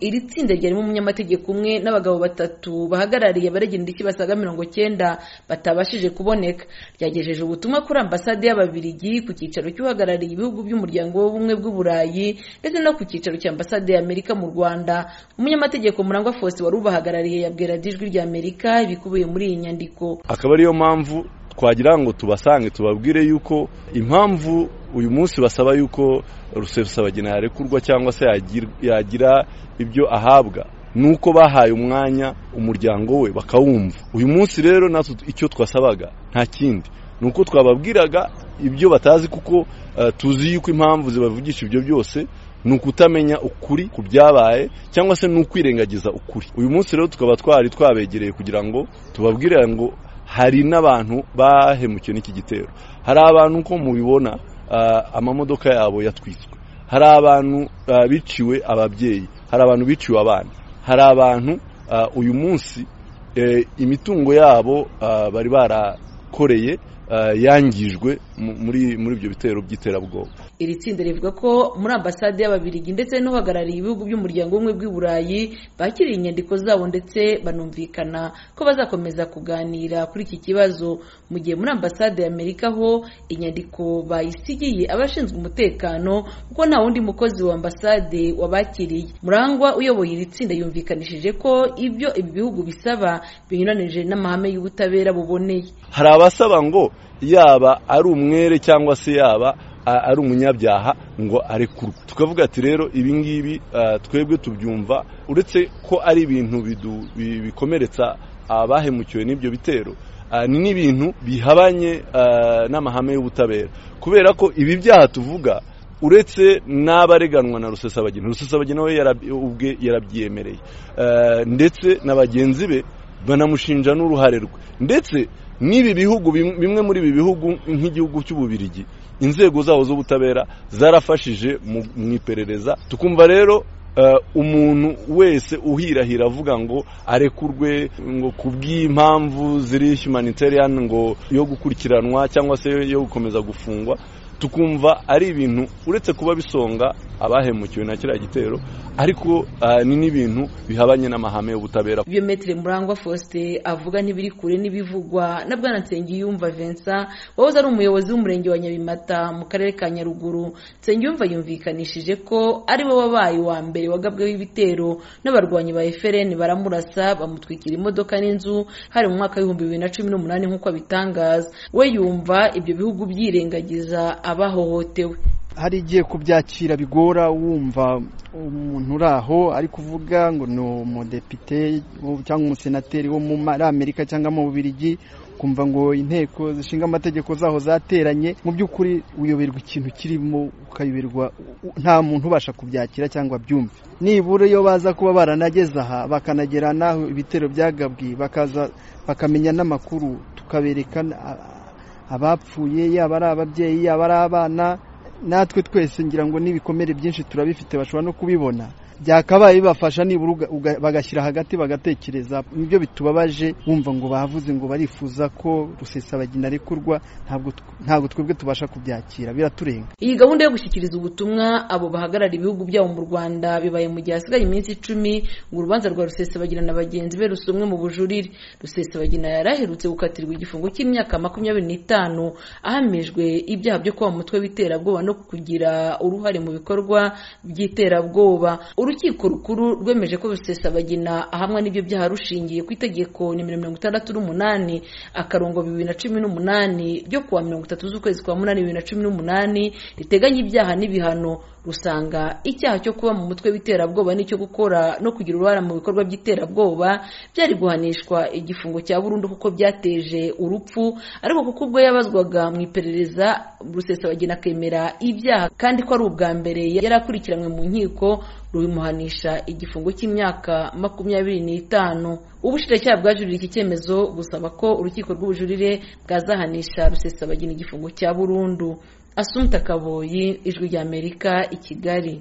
iri tsinda ryarimo umunyamategeko umwe n'abagabo batatu bahagarariye abaregera indishyi basaga mirongo cyenda batabashije kuboneka ryagejeje ubutumwa kuri ambasade y'ababirigi ku cyicaro cy'uhagarariye ibihugu by'umuryango w'ubumwe bw'uburayi ndetse no ku cyicaro cya ambasade y'amerika mu rwanda umunyamategeko murangwa fose wari ubahagarariye yabwira ijwi ry'amerika ibikubiye muri iyi nyandiko akaba ariyo mpamvu twagira ngo tubasange tubabwire yuko impamvu uyu munsi basaba yuko rusesabagina yarekurwa cyangwa se yagira ibyo ahabwa ni uko bahaye umwanya umuryango we bakawumva uyu munsi rero natwe icyo twasabaga nta kindi ni uko twababwiraga ibyo batazi kuko tuzi yuko impamvu zibavugisha ibyo byose ni ukutamenya ukuri ku byabaye cyangwa se ni ukwirengagiza ukuri uyu munsi rero tukaba twari twabegereye kugira ngo tubabwire ngo hari n'abantu bahemukiwe n'iki gitero hari abantu uko mubibona amamodoka yabo yatwiswe hari abantu biciwe ababyeyi hari abantu biciwe abana hari abantu uyu munsi imitungo yabo bari barakoreye yangijwe muri muri ibyo bitero by'iterabwoba iri tsinda rivuga ko muri ambasade y'ababirigi ndetse n'uhagarariye ibihugu by'umuryango w'ubumwe bw'i burayi bakiriye inyandiko zabo ndetse banumvikana ko bazakomeza kuganira kuri iki kibazo mu gihe muri ambasade y'amerika ho inyandiko bayisigiye abashinzwe umutekano kuko nta wundi mukozi wa ambasade wabakiriye murangwa uyoboye iri tsinda yumvikanishije ko ibyo ibi bihugu bisaba binyuranije n'amahame y'ubutabera buboneye hari abasaba ngo yaba ari umwere cyangwa se yaba ari umunyabyaha ngo arekurwe tukavuga ati rero ibi ngibi twebwe tubyumva uretse ko ari ibintu bikomeretsa abahemukiwe n'ibyo bitero ni n'ibintu bihabanye n'amahame y'ubutabera kubera ko ibi byaha tuvuga uretse n'abareganwa na rusesabagina rusesabagina we ubwe yarabyiyemereye ndetse na bagenzi be banamushinja n'uruhare rwe ndetse n'ibi bihugu bimwe muri ibi bihugu nk'igihugu cy'ububirigi inzego zaho z'ubutabera zarafashije mu iperereza tukumva rero umuntu wese uhirahira avuga ngo arekurwe ngo ku bw'impamvu ziri humanitarian ngo yo gukurikiranwa cyangwa se yo gukomeza gufungwa tukumva ari ibintu uretse kuba bisonga abahemukiwe na kiriya gitero ariko ni n'ibintu bihabanye n'amahame y'ubutabera ibyo metire murangwa faustin avuga ntibiri kure n'ibivugwa na bwana nsengiyumva vincent wahoze ari umuyobozi w'umurenge wa nyabimata mu karere ka nyaruguru nsengiyumva yumvikanishije ko ari we wabaye uwa mbere wagabweho ibitero n'abarwanyi ba efereni baramurasa bamutwikira imodoka n'inzu hari mu mwaka w'ibihumbi bibiri na cumi n'umunani nk'uko abitangaza we yumva ibyo bihugu byirengagiza abahohotewe hari igihe kubyakira bigora wumva umuntu uri aho ari kuvuga ngo ni umudepite cyangwa umusenateri wo muri amerika cyangwa mu bubirigi kumva ngo inteko zishinga amategeko zaho zateranye mu by'ukuri uyoberwa ikintu kirimo ukayoberwa nta muntu ubasha kubyakira cyangwa byumve nibura iyo baza kuba baranageze aha bakanagera n'aho ibitero byagabwi bakaza bakamenya n'amakuru tukabereka abapfuye yaba ari ababyeyi yaba ari abana natwe twese ngira ngo n'ibikomere byinshi turabifite bashobora no kubibona byakabaye bibafasha nibura bagashyira hagati bagatekereza nibyo bitubabaje wumva ngo bavuze ngo barifuza ko rusesabagina arekurwa ntabwo twebwe tubasha kubyakira biraturenga iyi gahunda yo gushyikiriza ubutumwa abo bahagarara ibihugu byabo mu rwanda bibaye mu gihe hasigaye iminsi icumi ngo urubanza rwa rusesabagina na bagenzi be rusomwe mu bujurire rusesabagina yari aherutse gukatirwa igifungo cy'imyaka makumyabiri n'itanu ahamijwe ibyaha byo kuba mu mutwe w'iterabwoba no kugira uruhare mu bikorwa by'iterabwoba urukiko rukuru rwemeje ko rusesabagina ahamwa n'ibyo byaha rushingiye ku itegeko nimero mirongo itandatu n'umunani akarongo bibiri na cumi n'umunani ryo kuwa mirongo itatu z'ukwezi kwa munani bibiri na cumi n'umunani riteganya ibyaha n'ibihano usanga icyaha cyo kuba mu mutwe w'iterabwoba n'icyo gukora no kugira uruhare mu bikorwa by'iterabwoba byari guhanishwa igifungo cya burundu kuko byateje urupfu ariko kuko ubwo yabazwaga mu iperereza rusesabagina akemera ibyaha kandi ko ari ubwa mbere yari akurikiranywe mu nkiko rubimuhanisha igifungo cy'imyaka makumyabiri n'itanu ubushinjacyaha bwajuririye iki cyemezo busaba ko urukiko rw'ubujurire bwazahanisha rusesabagina igifungo cya burundu asumta kaboyi ijwi ry'amerika i kigali